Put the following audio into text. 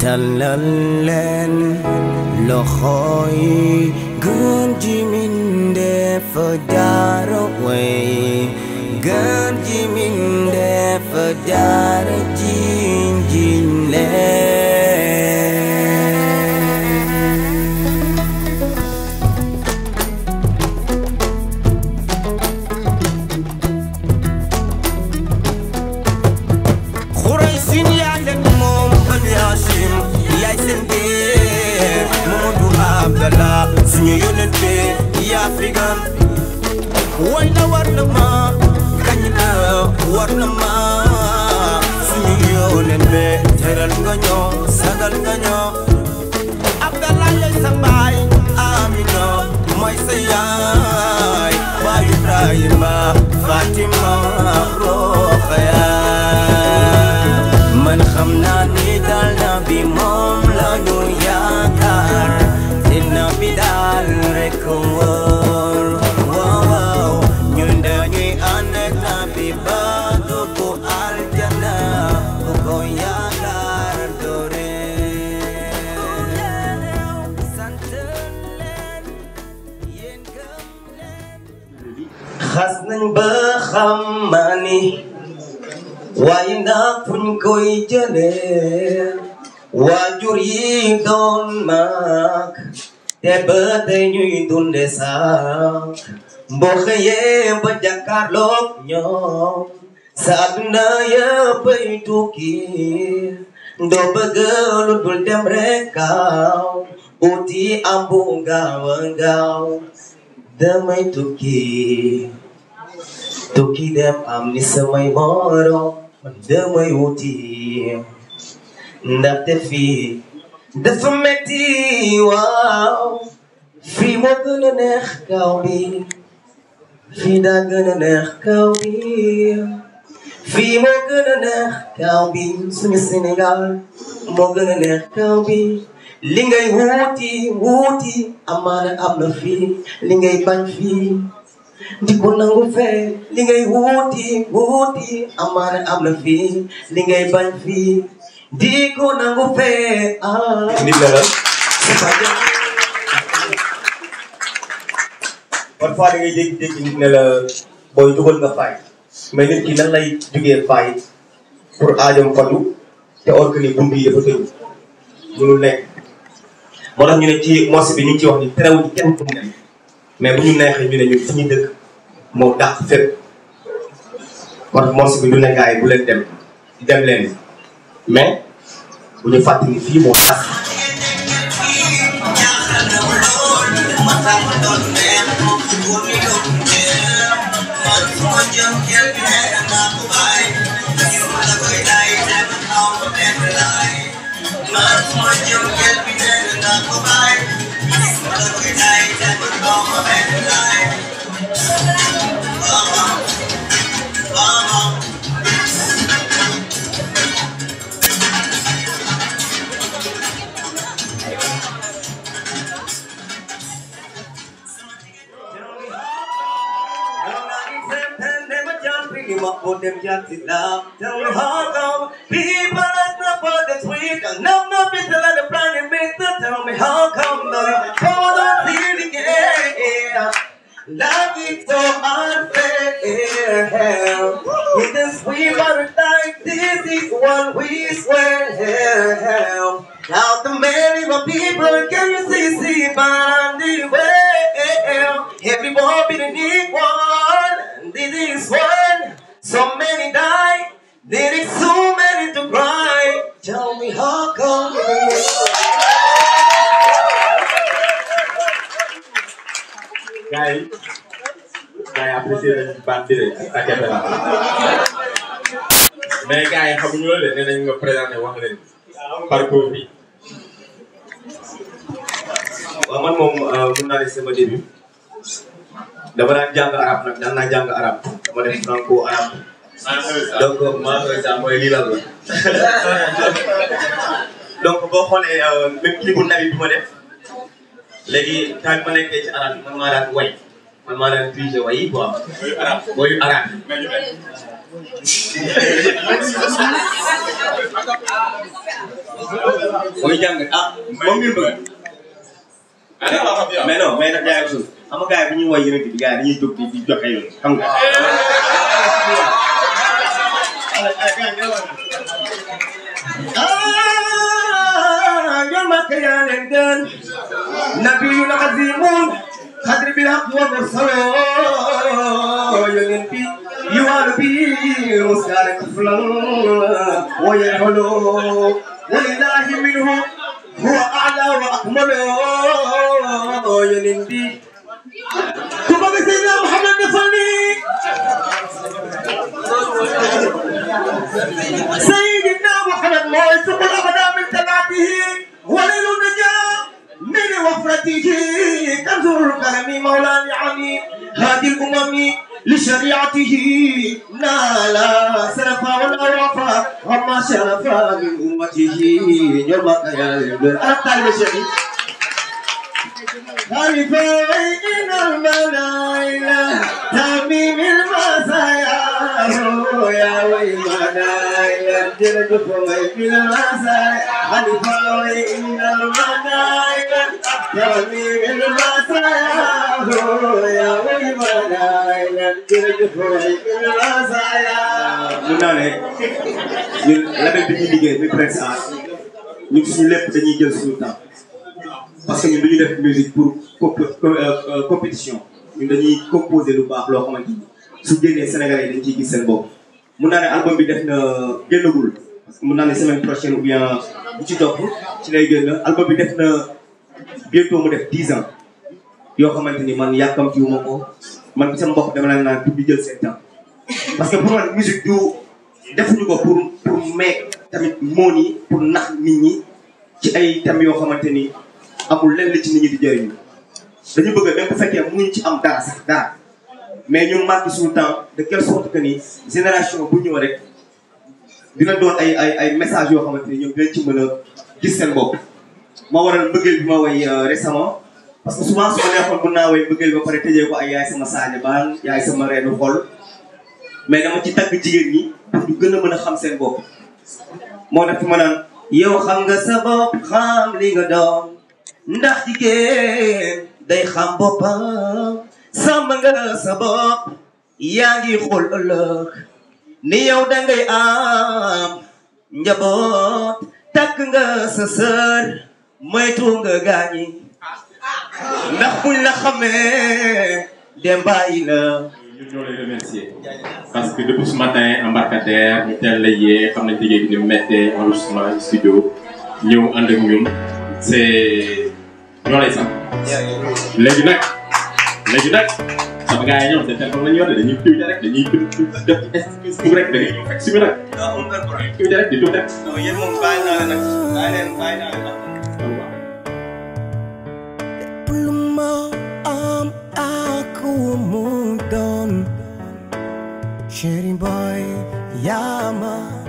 tàllal leen loxo yi gën ji mindeef jaara way gën ji mindeef jaara jiñ jiñ leen xuray sin yaa leen moom bani Hashim yaay seen biir Mamadou Abdallah suñu yónnent bi yaa fi gan way na war na ma kañ na war na ma suñu yónnent bi teral nga ñoo sagal nga ñoo Abdallah yaay sa baay Amina mooy sa yaay baay Ibrahima Fatima Rokhaya man xam naa ni daal na bi moom la ñu yaakaar te na bi daal rek wóor waaw waaw ñun dañuy ànd ak na bi ba dugg aljana ku ko yaakaar doore sant leen yéen gëm leen xas nañ ba xam maa ni waaye ndax fuñ koy jëlee waajur yi doon mag te ba tey ñuy dunde sax boo xëyee ba jàkkaarloog ñoom sa àdduna yëppay tukki doo bëgg lu dul dem rek gaaw uti am bu gaaw a gaaw damay tukki tukki dem am ni samay morom man damay wuti ndaxte fii dafa metti waaw fii moo gën a neex kaw bi fii daa gën a neex kaw bi fii moo gën a neex kaw bi suñu Sénégal moo gën a neex kaw bi li ngay wuti wuti amaana am na fii li ngay bañ fii di ko nangu fee li ngay wuti wuti amaana am na fii li ngay bañ fii di ko nangu fee ah. nit la la parfois da ngay dégg-dégg nit ne la booy dugal nga faay mais nit ki nan lay jugee faay pour aajam faju te or que ni bunt yi dafa tëju mënul nekk moo tax ñu ne ci morceau bi ñu ngi ci wax ni terewuñ kenn fu mu dem mais bu ñu neexee ñu ne ñun fi ñu dëkk moo dàq fépp kon morceau bi du ne gars yi bu leen dem dem leen mais bu ñu fàttali ni fii moo tas Tell me how come people are not for the tweet and I'm not bitter like the planet mister. Tell me how come the people don't see the game. Love is so unfair. In this we must die. This is what we swear. Now the many more people can you see see by the way. Everyone be the need one. This is one. So many die. There is so many to cry. Tell me how come. gars yi gars yi apprécié nañu baat bi de ak ak la mais gars yi xamuñu loolu de nee nañ nga présenté wax leen parcours bi. waaw man moom mun naa ne sama début dama daan jàng arab nag daan naa jàng arab dama def franco arab donc maa ngi koy mooy lii lan la donc boo xoolee même clip bu nabi bi ma def léegi temps bi ma nekkee ci arab bi man maa daan way man maa daan pige way yi quoi wayu arab booy jàng ah moom ngeen bëgg mais non mais nag jaay suuf xam nga gars yi bu ñuy woy yeneen bi gars yi dañuy jóg di di joxe yoon xam nga. ah ñoom ak yaa leen gën nabiyun azimun xadri bil haq wa mursaloo yonent bi yuwaalu bi muskaare kaflan wa yarxaloo walillahi minhu huwa a'la wa akmaloo yonent bi ku bëgg Seydina Muhammad defal nii سيدنا محمد ما يسوق الأبدا من تبعته وليل النجاة من وفرته كنز الكرم مولى نعمي هذه الأمم لشريعته نال سرفا ولا وفا وما شرفا من أمته يوم قيام أنت الشهيد خلفين الملايلة تميم المسايا يا ويمنايلة جرد فميم المسايا خلفين الملايلة تميم المسايا يا ويمنايلة جرد فميم المسايا mun naa ne ñun label bi ñuy liggéey muy Prince Art ñun suñu lépp dañuy jël suñu temps parce que ñun dañuy def musique pour comp compétition ñun dañuy composer lu baax loo xamante ni su génnee Sénégalais yi dañ ciy gis seen bopp. mun naa ne album bi def na génnagul parce que mun naa ne semaine prochaine ou bien bu ci topp ci lay génn album bi def na bientôt mu def 10 ans yoo xamante ni man yàkkamtiwuma ko man bi sama bopp dama leen naan pour di jël seen temps. parce que pour man musique du defuñu ko pour pour meeg tamit moon yi pour nax nit ñi ci ay thèmes yoo xamante ni. amul lenn ci nit ñi di jëriñu dañu bëgg même bu fekkee mënuñ ci am dara sax dara mais ñu marqué suñu temps de quelle sorte que ni génération bu ñëw rek dina doon ay ay ay messages yoo xamante ni ñoom dinañ ci mën a gis seen bopp. moo waral mbëggeel bi ma woy récemment parce que souvent su ma neexoon mën naa woy mbëggeel ba pare tëjee ko ay yaay sama saaja baan yaay sama reenu xol mais dama ci tagg jigéen ñi pour ñu gën a mën a xam seen bopp. moo def ma naan yow xam nga sa bopp xam li nga doon. ndax jigéen day xam boppam sàmm nga sa bopp yaa ngi xool ëllëg ni yow dangay am njaboot takk nga sa sër moytu nga gaañi ndax buñ la xamee dem bàyyi la ñun ñoo lay remercier parce que depuis ce matin embarcadère ñu teel la yee xam nañ liggéey bi ni méttee enregistrement studio ñëw ànd ak ñun c'est ñoo lay sant léegi nag léegi nag sama gars yi ñoom seen téléphone la ñu yor dañuy tuuti rek dañuy def Facebook rek da ngay ñëw fekk si bi nag waaw amul benn problème tuuti rek di tuuti rek. non yéen moom bàyyi naa leen nag bàyyi leen bàyyi naa leen nag lu ma am ak mu doon chéri boy yaa ma